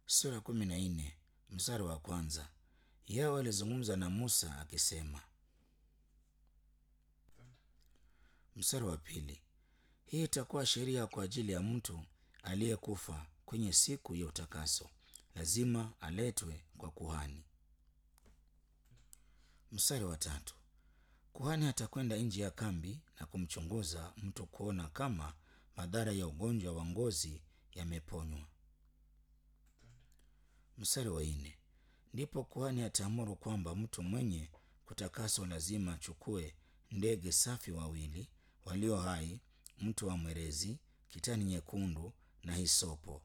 sura kumi na nne mstari wa kwanza. Yawe alizungumza na Musa akisema. Mstari wa pili, hii itakuwa sheria kwa ajili ya mtu aliyekufa kwenye siku ya utakaso, lazima aletwe kwa kuhani. Mstari wa tatu, kuhani atakwenda nje ya kambi na kumchunguza mtu kuona kama madhara ya ugonjwa wa ngozi yameponywa. Mstari wa nne, ndipo kuhani ataamuru kwamba mtu mwenye kutakaswa lazima achukue ndege safi wawili walio hai, mtu wa mwerezi, kitani nyekundu na hisopo.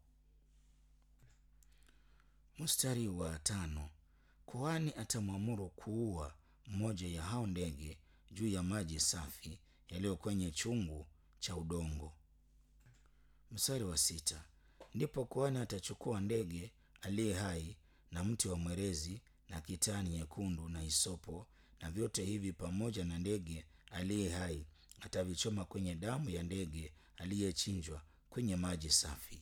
Mstari wa tano, kuhani atamwamuru kuua mmoja ya hao ndege juu ya maji safi yaliyo kwenye chungu cha udongo. Mstari wa sita, ndipo kuhani atachukua ndege aliye hai na mti wa mwerezi na kitani nyekundu na hisopo, na vyote hivi pamoja na ndege aliye hai atavichoma kwenye damu ya ndege aliyechinjwa kwenye maji safi.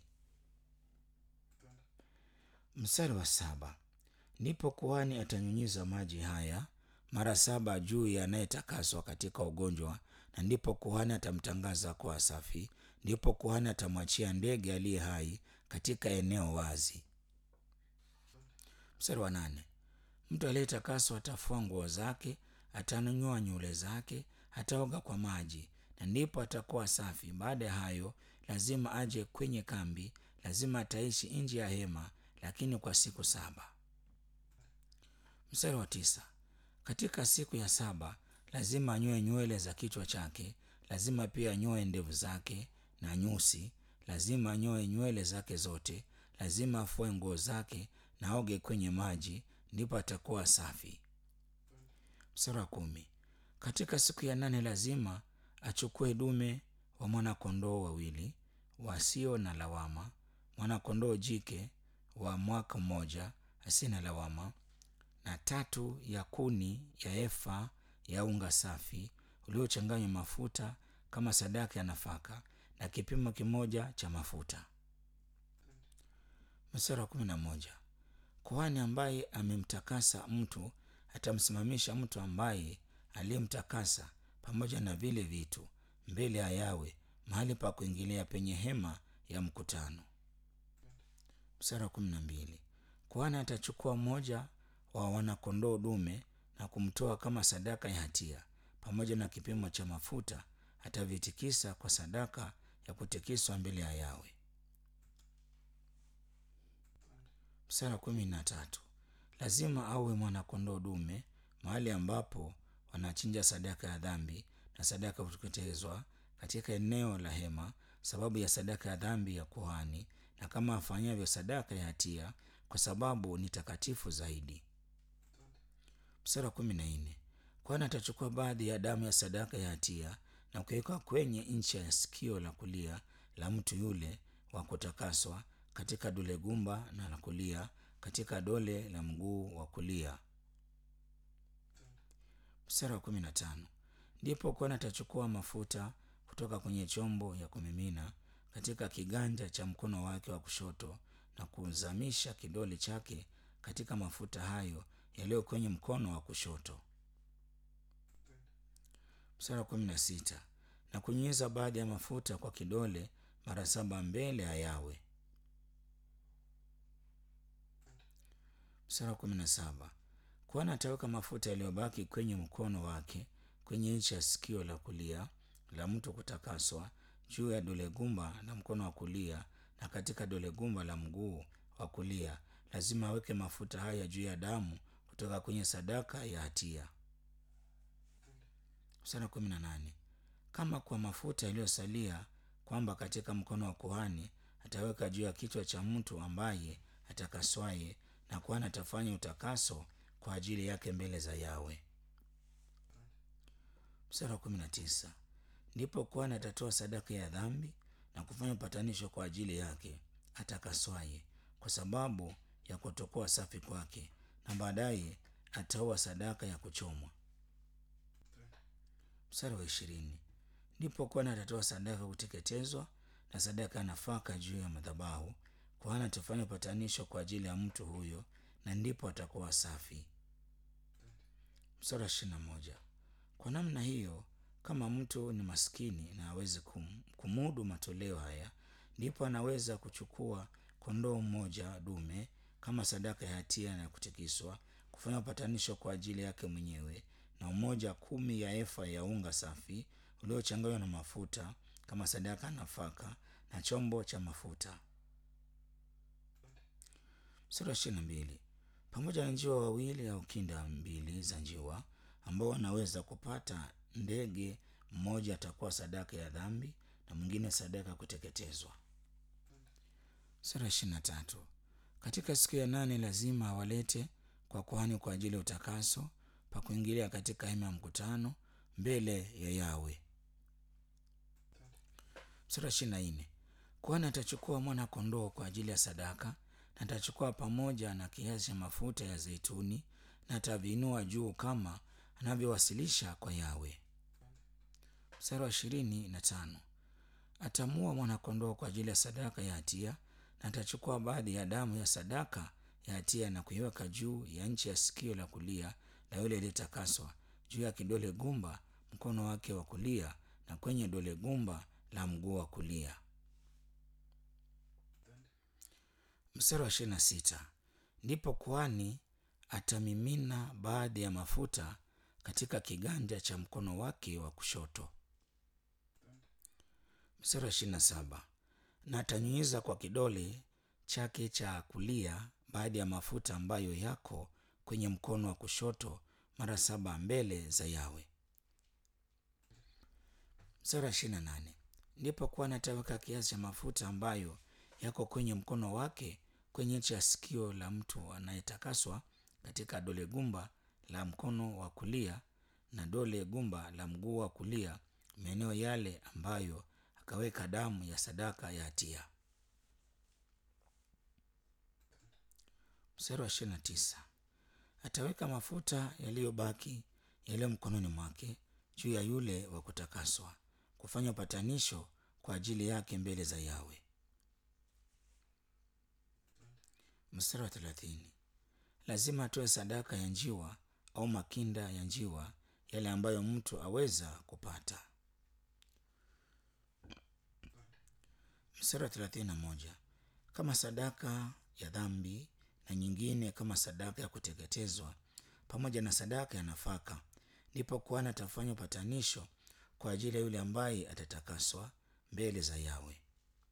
Mstari wa saba, ndipo kuhani atanyunyiza maji haya mara saba juu ya anayetakaswa katika ugonjwa, na ndipo kuhani atamtangaza kuwa safi. Ndipo kuhani atamwachia ndege aliye hai katika eneo wazi. Mstari wa nane, mtu aliyetakaswa atafua nguo zake, atanunua nywele zake, ataoga kwa maji, na ndipo atakuwa safi. Baada ya hayo lazima aje kwenye kambi, lazima ataishi nje ya hema, lakini kwa siku saba. Mstari wa tisa, katika siku ya saba lazima anyoe nywele za kichwa chake, lazima pia anyoe ndevu zake na nyusi, lazima anyoe nywele zake zote, lazima afue nguo zake na aoge kwenye maji, ndipo atakuwa safi. Mstari wa kumi, katika siku ya nane lazima achukue dume wa mwana-kondoo wawili wasio na lawama, mwana-kondoo jike wa mwaka mmoja asiye na lawama, na tatu ya kuni ya efa ya unga safi uliochanganywa mafuta kama sadaka ya nafaka, na kipimo kimoja cha mafuta. Mstari wa kumi na moja, kuhani ambaye amemtakasa mtu atamsimamisha mtu ambaye aliyemtakasa pamoja na vile vitu mbele ya Yawe mahali pa kuingilia penye hema ya mkutano. Mstari wa kumi na mbili, kuhani atachukua mmoja wa wanakondoo dume na kumtoa kama sadaka ya hatia pamoja na kipimo cha mafuta, atavitikisa kwa sadaka ya kutikiswa mbele ya Yawe. Mstari wa kumi na tatu, lazima awe mwanakondoo dume mahali ambapo wanachinja sadaka ya dhambi na sadaka ya kuteketezwa katika eneo la hema, sababu ya sadaka ya dhambi ya kuhani, na kama afanyavyo sadaka ya hatia, kwa sababu ni takatifu zaidi. Mstari wa kumi na nne, kuhani atachukua baadhi ya damu ya sadaka ya hatia na kuweka kwenye ncha ya sikio la kulia la mtu yule wa kutakaswa, katika dole gumba na la kulia, katika dole la mguu wa kulia. Mstari wa kumi na tano, ndipo kuhani atachukua mafuta kutoka kwenye chombo ya kumimina katika kiganja cha mkono wake wa kushoto na kuzamisha kidole chake katika mafuta hayo yaliyo kwenye mkono wa kushoto. Mstari wa kumi na sita, na kunyunyiza baadhi ya mafuta kwa kidole mara saba mbele ya Yawe. Mstari wa kumi na saba, kuhani ataweka mafuta yaliyobaki kwenye mkono wake kwenye ncha ya sikio la kulia la mtu kutakaswa, juu ya dole gumba la mkono wa kulia na katika dole gumba la mguu wa kulia. Lazima aweke mafuta haya juu ya damu kutoka kwenye sadaka ya hatia. Mstari wa kumi na nane, kama kwa mafuta yaliyosalia, kwamba katika mkono wa kuhani ataweka juu ya kichwa cha mtu ambaye atakaswaye, na kuhani atafanya utakaso kwa ajili yake mbele za Yawe. Mstari wa kumi na tisa, ndipo kuhani atatoa sadaka ya dhambi na kufanya upatanisho kwa ajili yake atakaswaye, kwa sababu ya kutokuwa safi kwake, na baadaye ataua sadaka ya kuchomwa. Mstari wa ishirini, ndipo kuhani atatoa sadaka ya kuteketezwa na sadaka ya nafaka juu ya madhabahu kuhani atafanya upatanisho kwa ajili ya mtu huyo na ndipo atakuwa safi mstari wa ishirini na moja kwa namna hiyo kama mtu ni maskini na hawezi kum, kumudu matoleo haya ndipo anaweza kuchukua kondoo mmoja dume kama sadaka ya hatia na ya kutikiswa kufanya upatanisho kwa ajili yake mwenyewe na umoja kumi ya efa ya unga safi uliochanganywa na mafuta kama sadaka ya nafaka na chombo cha mafuta sura ya ishirini na mbili pamoja na njiwa wawili au kinda mbili za njiwa ambao wanaweza kupata ndege mmoja atakuwa sadaka ya dhambi na mwingine sadaka ya kuteketezwa sura ishirini na tatu katika siku ya nane lazima awalete kwa kuhani kwa ajili ya utakaso pa kuingilia katika hema ya mkutano mbele ya yawe sura ishirini na nne kuhani atachukua mwana kondoo kwa ajili ya sadaka na atachukua pamoja na kiasi cha mafuta ya zeituni na ataviinua juu kama anavyowasilisha kwa yawe mstari wa ishirini na tano atamua mwanakondoo kwa ajili ya sadaka ya hatia na atachukua baadhi ya damu ya sadaka ya hatia na kuiweka juu ya nchi ya sikio la kulia la yule aliyetakaswa juu ya kidole gumba mkono wake wa kulia na kwenye dole gumba la mguu wa kulia mstari wa ishirini na sita ndipo kuhani atamimina baadhi ya mafuta katika kiganja cha mkono wake wa kushoto mstari wa ishirini na saba na atanyunyiza kwa kidole chake cha kulia baadhi ya mafuta ambayo yako kwenye mkono wa kushoto mara saba mbele za yawe mstari wa ishirini na nane ndipo kuhani ataweka kiasi cha mafuta ambayo yako kwenye mkono wake kwenye nchi ya sikio la mtu anayetakaswa katika dole gumba la mkono wa kulia na dole gumba la mguu wa kulia maeneo yale ambayo akaweka damu ya sadaka ya hatia mstari wa ishirini na tisa ataweka mafuta yaliyobaki yaliyo mkononi mwake juu ya yule wa kutakaswa kufanya upatanisho kwa ajili yake mbele za yawe mstari wa thelathini lazima atoe sadaka ya njiwa au makinda ya njiwa yale ambayo mtu aweza kupata mstari wa thelathini na moja kama sadaka ya dhambi na nyingine kama sadaka ya kuteketezwa pamoja na sadaka ya nafaka ndipo kuhani atafanya upatanisho kwa ajili ya yule ambaye atatakaswa mbele za yawe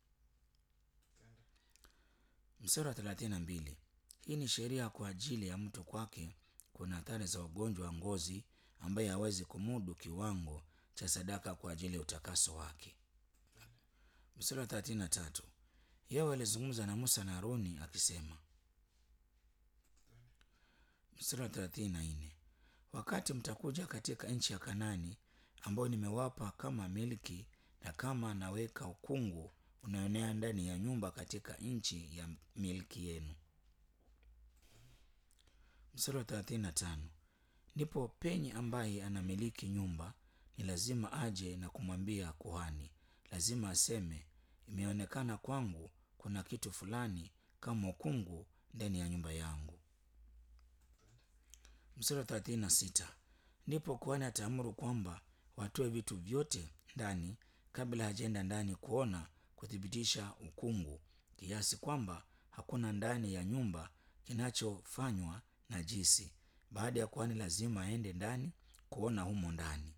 mstari wa thelathini na mbili hii ni sheria kwa ajili ya mtu kwake kuna athari za ugonjwa wa ngozi ambaye hawezi kumudu kiwango cha sadaka kwa ajili ya utakaso wake mstari wa thelathini na tatu yawe alizungumza na musa na haruni akisema mstari wa thelathini na nne wakati mtakuja katika nchi ya kanani ambayo nimewapa kama milki na kama naweka ukungu unaonea ndani ya nyumba katika nchi ya milki yenu mstari wa thelathini na tano ndipo penye ambaye anamiliki nyumba ni lazima aje na kumwambia kuhani lazima aseme imeonekana kwangu kuna kitu fulani kama ukungu ndani ya nyumba yangu mstari wa thelathini na sita ndipo kuhani ataamuru kwamba watoe vitu vyote ndani kabla hajaenda ndani kuona kuthibitisha ukungu kiasi kwamba hakuna ndani ya nyumba kinachofanywa najisi baada ya kuhani lazima aende ndani kuona humo ndani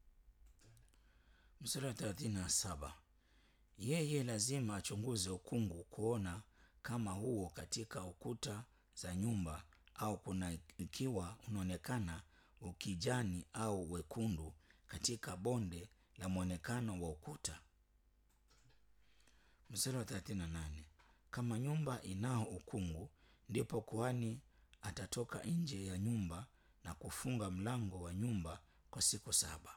mstari wa thelathini na saba yeye lazima achunguze ukungu kuona kama huo katika ukuta za nyumba au kuna ikiwa unaonekana ukijani au wekundu katika bonde la mwonekano wa ukuta mstari wa thelathini na nane kama nyumba inao ukungu ndipo kuhani atatoka nje ya nyumba na kufunga mlango wa nyumba kwa siku saba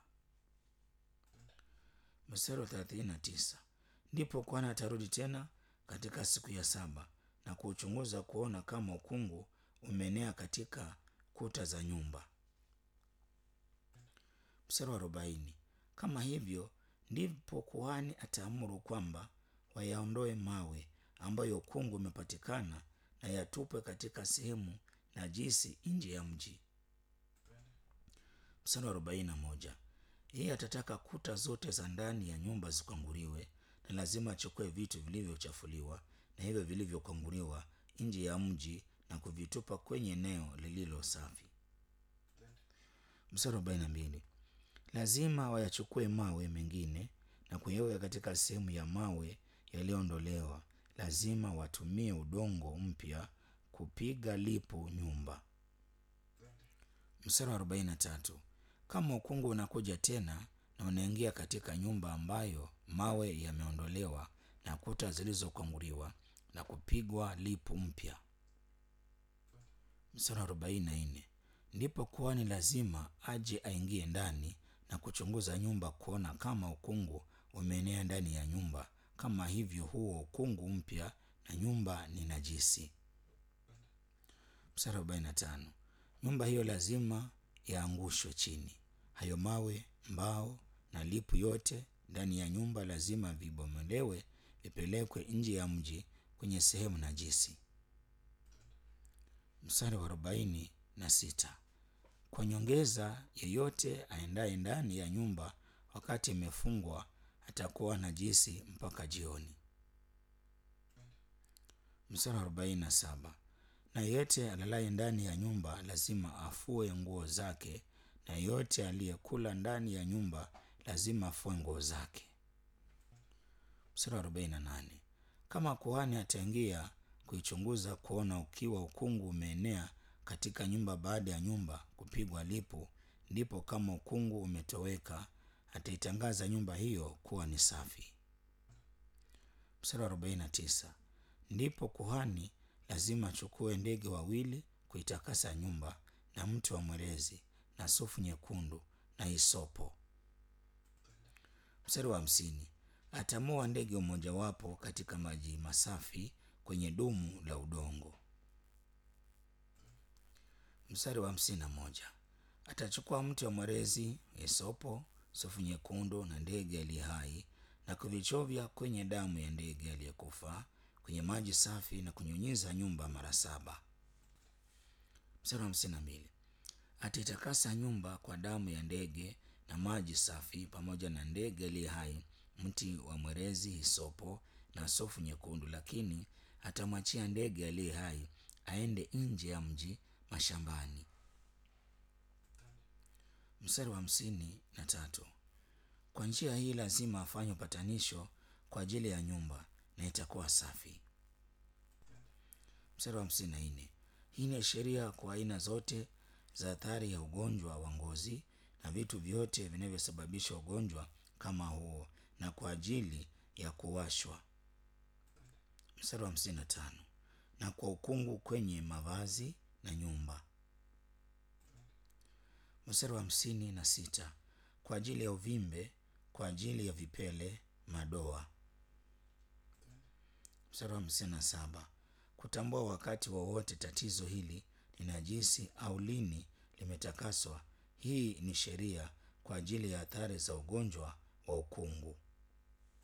mstari wa thelathini na tisa ndipo kuhani atarudi tena katika siku ya saba na kuuchunguza kuona kama ukungu umeenea katika kuta za nyumba mstari wa arobaini kama hivyo ndipo kuhani ataamuru kwamba wayaondoe mawe ambayo ukungu umepatikana na yatupwe katika sehemu najisi nje ya mji. Mstari wa arobaini na moja. Yeye atataka kuta zote za ndani ya nyumba zikwanguliwe, na lazima achukue vitu vilivyochafuliwa na hivyo vilivyokwanguliwa nje ya mji na kuvitupa kwenye eneo lililo safi. Mstari wa arobaini na mbili. Lazima wayachukue mawe mengine na kuyaweka katika sehemu ya mawe yaliyoondolewa. Lazima watumie udongo mpya kupiga lipu nyumba. Mstari wa arobaini na tatu. Kama ukungu unakuja tena na unaingia katika nyumba ambayo mawe yameondolewa na kuta zilizokwanguliwa na kupigwa lipu mpya. Mstari wa arobaini na nne. Ndipo kuhani lazima aje aingie ndani na kuchunguza nyumba kuona kama ukungu umeenea ndani ya nyumba, kama hivyo huo ukungu mpya na nyumba ni najisi. Mstari wa arobaini na tano. Nyumba hiyo lazima yaangushwe chini. Hayo mawe, mbao na lipu yote ndani ya nyumba lazima vibomolewe, vipelekwe nje ya mji kwenye sehemu najisi. Mstari wa arobaini na sita. Kwa nyongeza, yeyote aendaye ndani ya nyumba wakati imefungwa atakuwa najisi mpaka jioni. Mstari wa arobaini na saba. Na yeyote alalaye ndani ya nyumba lazima afue nguo zake, na yeyote aliyekula ndani ya nyumba lazima afue nguo zake. Mstari wa arobaini na nane. Kama kuhani ataingia kuichunguza kuona ukiwa ukungu umeenea katika nyumba baada ya nyumba kupigwa lipu, ndipo kama ukungu umetoweka, ataitangaza nyumba hiyo kuwa ni safi. Mstari wa arobaini na tisa. Ndipo kuhani lazima achukue ndege wawili kuitakasa nyumba na mti wa mwerezi na sufu nyekundu na hisopo. Mstari wa hamsini. Atamoa ndege mmojawapo katika maji masafi kwenye dumu la udongo. Mstari wa hamsini na moja. Atachukua mti wa mwerezi, hisopo, sufu nyekundu na ndege aliye hai na kuvichovya kwenye damu ya ndege aliyekufa kwenye maji safi na kunyunyiza nyumba mara saba. Mstari wa hamsini na mbili. Ataitakasa nyumba kwa damu ya ndege na maji safi pamoja na ndege aliye hai, mti wa mwerezi, hisopo na sofu nyekundu, lakini atamwachia ndege aliye hai aende nje ya mji mashambani. Mstari wa hamsini na tatu. Kwa njia hii lazima afanye upatanisho kwa ajili ya nyumba na itakuwa safi. Mstari wa hamsini na nne. Hii ni sheria kwa aina zote za athari ya ugonjwa wa ngozi na vitu vyote vinavyosababisha ugonjwa kama huo na kwa ajili ya kuwashwa. Mstari wa hamsini na tano. Na kwa ukungu kwenye mavazi na nyumba. Mstari wa hamsini na sita. Kwa ajili ya uvimbe, kwa ajili ya vipele, madoa. Mstari wa hamsini na saba. Kutambua wakati wowote tatizo hili ni najisi au lini limetakaswa. Hii ni sheria kwa ajili ya athari za ugonjwa wa ukungu.